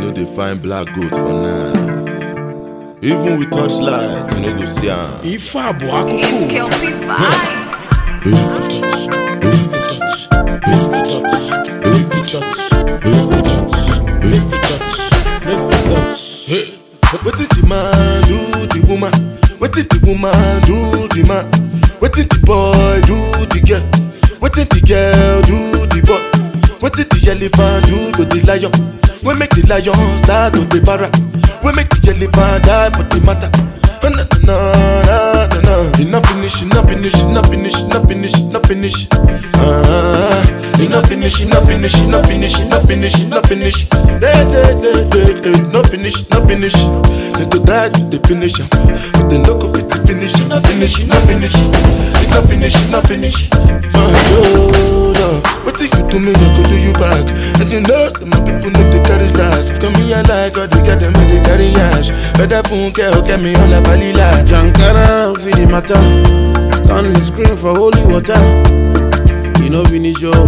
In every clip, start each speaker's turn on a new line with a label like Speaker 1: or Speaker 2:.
Speaker 1: no dey find black goat for night. Even with torchlight, you no go see am.
Speaker 2: ife a bụ akụkọ
Speaker 3: Kill me vibes.
Speaker 1: Who's the touch? Who's the touch? Who's the touch? Who's the touch? Who's the touch? Who's the touch? Who's the touch? Hey. Wetin the man do the woman? Wetin the woman do the man? Wetin the boy do the girl? Wetin the girl do the boy? Wetin the elephant do to the lion? We make the lion start to the para. We make the elephant die for the matter. Oh, na, na, na, na, na. He not finish, he not finish, he not finish, he not finish, he not finish. Ah, he not finish, he not finish, he not finish, he not finish, he not finish. Hey, hey, hey, hey, hey, not finish, not finish. They to try to the finish, am, but they no go fit to finish. He not finish, he not finish, he not finish, he not finish. My God, what you do me, I go do you back. And you know, some my people need to carry last. Come me and like God to get them in the carry ash. Better phone care, okay, me on a valley light.
Speaker 2: jankara fit the matter turn the screen for holy water e no finish o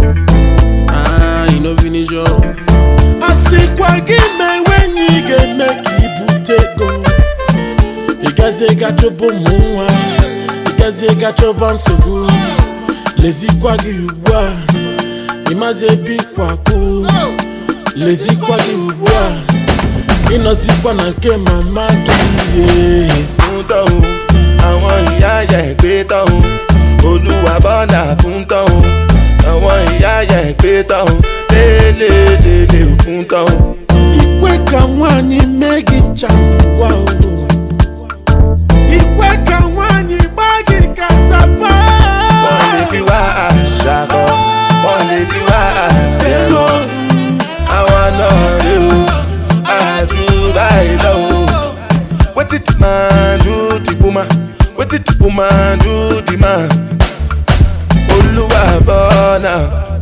Speaker 2: ah e no finish o. asịkwa gị mee wenye ị ga-eme ka ibute ego ịgazie ga chụpụ ụmụ nwa ịgazie ga chọba nsogbu lezikwa gị ugbu a ịmazi ebe ịkwakwu lezikwa gị ugbu a ịnọzikwa na nke mama gị yeah.
Speaker 1: fún tọ́hún àwọn ìyá yẹ gbé tọ́hún olúwa bọ́lá fún tọ́hún àwọn ìyá yẹ gbé tọ́hún lélẹ́lẹ́lẹ́ fún tọ́hún.
Speaker 2: ikwe ka nwanyị mee gị ncha n'ụwa o ikwe ka nwanyị gbaa gị katapa
Speaker 1: wọ́n lè fi wá àṣà kọ́ wọ́n lè fi wá àrẹ̀mọ́ àwọn náà rí o àdúrà ìlọ o. wetin the man do the woman wetin the woman do the man. olúwa bọ́nà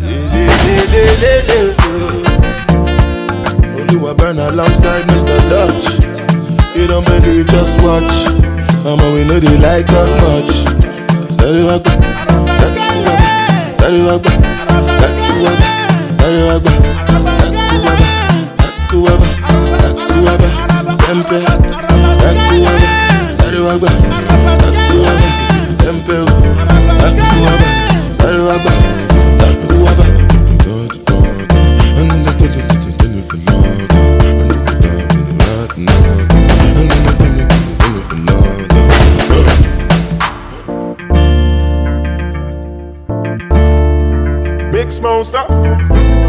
Speaker 1: lélẹ́lẹ́lẹ́ o. olúwa burn alongside mr dutch you don't believe just watch ọmọ we no dey like talk much. sáré wá gbà sáré wá gbà sáré wá gbà sáré wá gbà takuwaba takuwaba sempe takuwaba sáré wá gbà takuwaba sempe o takuwaba sáré wá gbà takuwaba.
Speaker 4: Big Smoke Stop.